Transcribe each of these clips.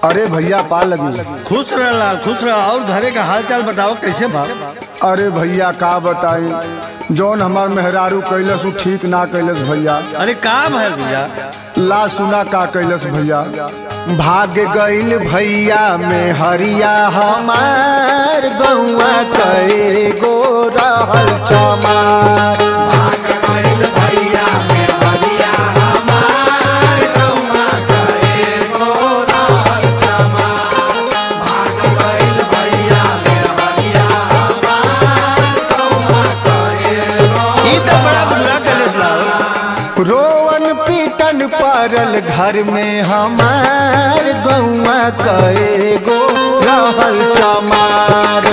अरे भैया पा लगी खुश रह लाल खुश रह और घरे का हाल चाल बताओ कैसे बा अरे भैया का बताई जौन हमार मेहरारू कैलस उ ठीक ना कैलस भैया अरे का भैल भैया ला सुना का कैलस भैया भाग गईल भैया में हरिया हमार गौआ करे गो रहल चमार ई तो बड़ा बुरा करे लाल रोवन पीटन परल घर में हमार गौआ करे गो रहल चमार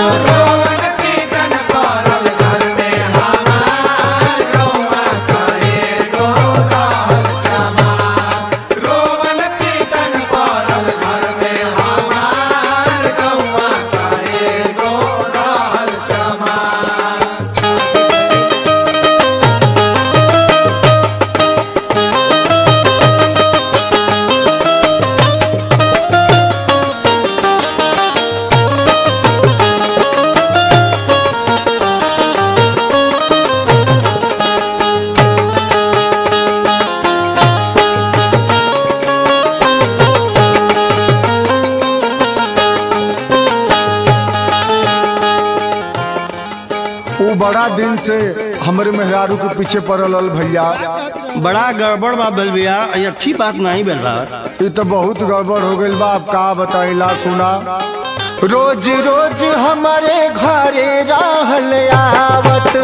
वो बड़ा दिन से हमारे मेहरारू के पीछे पड़ल हल भैया बड़ा गड़बड़ बा बेल भैया ये अच्छी बात नहीं बेल बा ये तो बहुत गड़बड़ हो गई बा अब का बताइला सुना रोज रोज हमारे घरे रहल आवत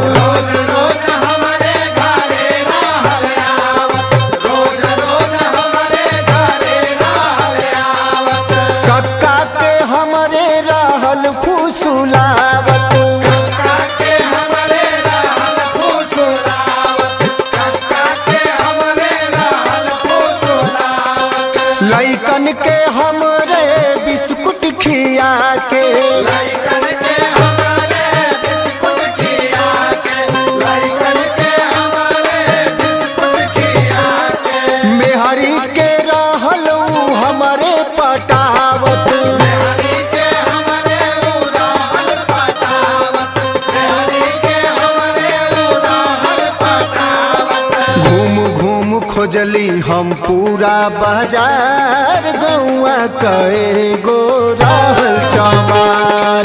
कक्का के हमरे रहल फुसुलावत लइकन के हमरे बिस्कुट खिया के मेहरी के रहल उ हमरे पटावत घूम घूम खोजली हम पूरा बाजार गौआ कए गो रहल चमार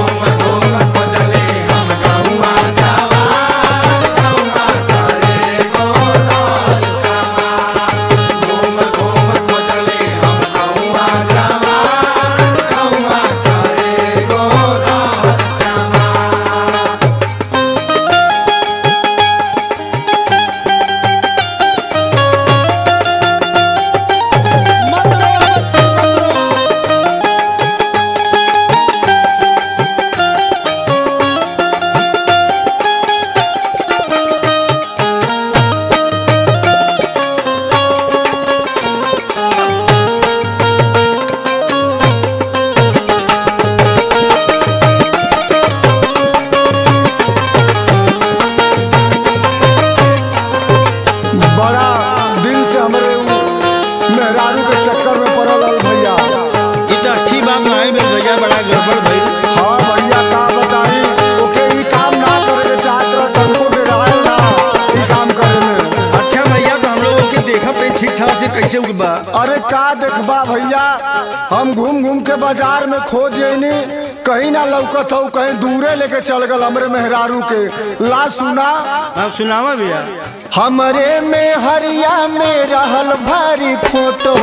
बड़ा दिन से हमारे उ मेहरारू के चक्कर में पड़ल हल भैया ये तो अच्छी बात नहीं बेल भैया बड़ा गड़बड़ भइल हाँ भैया का बताई ओके ई काम ना करे के चाहत रह तनको डराए ना ई काम करे में अच्छा भैया तो हम लोगों के देखा पे ठीक ठाक से कैसे उगबा अरे का देखबा भैया हम घूम घूम के बाजार में खोज जैनी कहीं ना लौकत हो कहीं दूरे लेके चल गल हमरे मेहरारू के ला सुना आप सुनावा भैया हमरे में हरिया में रहल भारी फोटो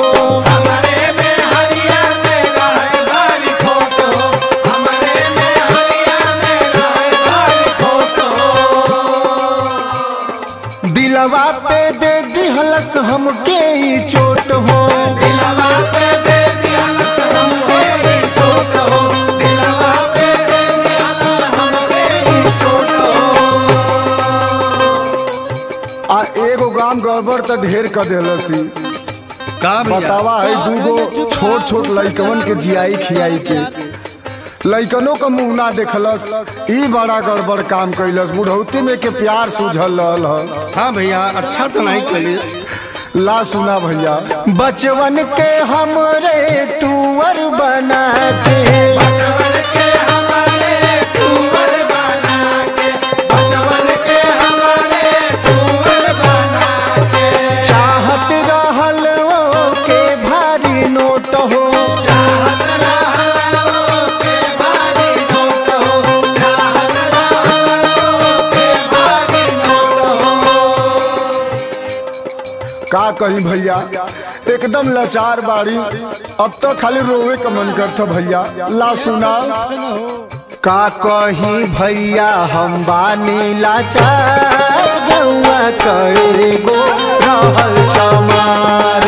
दिलवा पे दे दिहलस हमके ई चोट हो आ एगो गाम गड़बड़ त ढेर क देलसी का भैया बतावा है दूगो छोट छोट लइकवन के जियाई खियाई के लइकनों का मुंह ना देखलस ई बड़ा गड़बड़ काम कैलस बुढ़ौती में के प्यार सूझल रहल ह हाँ भैया अच्छा तो नहीं करी ला सुना भैया बचवन के हमरे टूअर बना के चाहत रहल ओ के भारी नोट हो का कही भैया एकदम लाचार बाड़ी अब तो खाली रोवे का मन करता भैया ला सुना का कही भैया हम बानी लाचार गौआ करे गो रहल चमार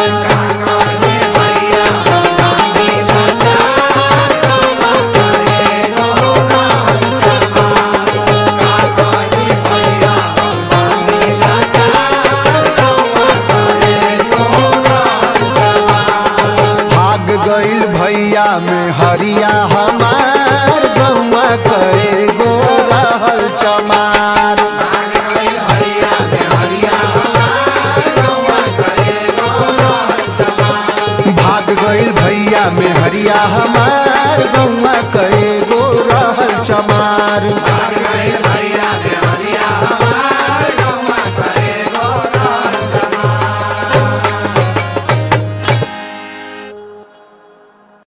भाग गइल भैया में हरिया हमार गौआ करे गो रहल चमार भाग गइल भैया में हरिया हमार गौआ करे गो रहल चमार